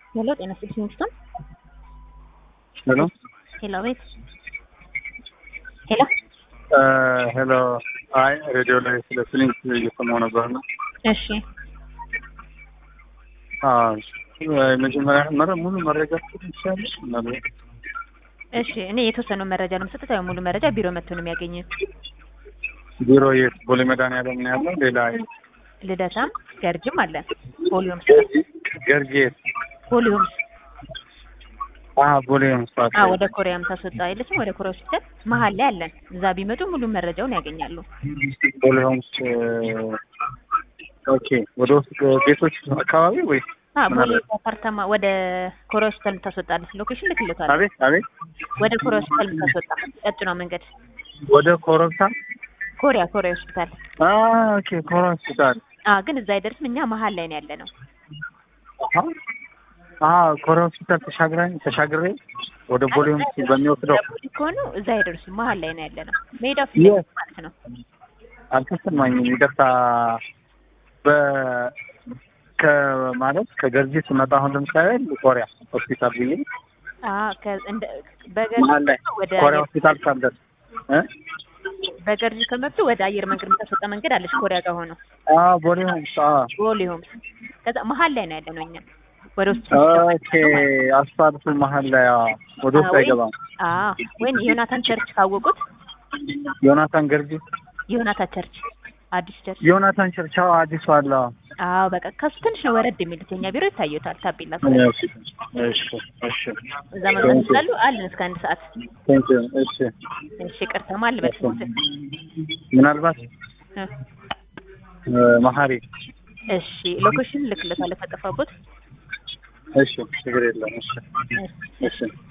ሄሎ ጤና ይስጥልኝ ሚስቶን ሄሎ ሄሎ ቤት ሄሎ ሄሎ። አይ ሬዲዮ ላይ ስለ ፊሊንግስ እየሰማሁ ነበር ነው። እሺ መጀመሪያ መረ ሙሉ መረጃ ትችላለች ማለት እሺ እኔ የተወሰነው መረጃ ነው የምሰጡት። ያው ሙሉ መረጃ ቢሮ መጥቶ ነው የሚያገኙት። ቢሮ የት? ቦሌ መድኃኒዓለም ነው ያለው። ሌላ ልደታም ገርጅም አለ። ፖሊዮምስ ገርጂ የት? ፖሊዮምስ አዎ ቦሌ መስፋት አ ወደ ኮሪያ የምታስወጣ የለችም። ወደ ኮሪያ ሆስፒታል መሀል ላይ አለን። እዛ ቢመጡ ሙሉ መረጃውን ያገኛሉ። ቦሌ ሆምስ ኦኬ። ወደ ውስጥ ቤቶች አካባቢ ወይ አ ቦሌ አፓርታማ ወደ ኮሪያ ሆስፒታል የምታስወጣለች ሎኬሽን ልክልታለሁ። አቤት አቤት ወደ ኮሪያ ሆስፒታል የምታስወጣ ቀጭኗ መንገድ ወደ ኮረብታ ኮሪያ ኮሪያ ሆስፒታል አ ኦኬ ኮራ ሆስፒታል አ ግን እዛ አይደርስም። እኛ መሀል ላይ ነው ያለ ነው። አሃ አ ኮራ ሆስፒታል ተሻግረን ተሻግሬ ወደ ቦሌ ሆምስ በሚወስደው ከሆኑ እዛ አይደርስም። መሀል ላይ ነው ያለ ነው። ሜዳ ፊት Yes. ማለት ነው። አልተሰማኝም። ይቅርታ በ ከማለት ከገርጂ ስመጣ አሁን ለምሳሌ ኮሪያ ሆስፒታል ብዬ አ ከ- እንደ በገርጂ መሀል ላይ ወደ ኮሪያ አየር- ሆስፒታል ሳልደርስ እ በገርጂ ከመጡ ወደ አየር መንገድ የምታስወጣ መንገድ አለች። ኮሪያ ጋር ሆኖ አ ቦሌ ሆምስ አ ቦሌ ሆምስ ከዛ መሀል ላይ ነው ያለ ነው። እኛ ወደ ውስጥ ኦኬ አስፋልቱ መሀል ላይ አ ወደ ውስጥ አይገባም። አ ወይም ዮናታን ቸርች ካወቁት ዮናታን ገርጂ ዮናታን ቸርች አዲስ ቸርች ዮናታን ቸርቻው አዲሱ አለ። አዎ በቃ ከሱ ትንሽ ነው ወረድ የሚሉት የኛ ቢሮ ይታዩታል። ታቤላ እሺ እሺ እሺ እዛ መግባት ይችላሉ። አለን እስከ አንድ ሰዓት። ቴንክ ዩ እሺ እሺ ቅርታ ማል በስሞት ምናልባት እ መሀሪ እሺ ሎኬሽን ልክለታለሁ ከጠፋቦት እሺ ችግር የለም እሺ እሺ እሺ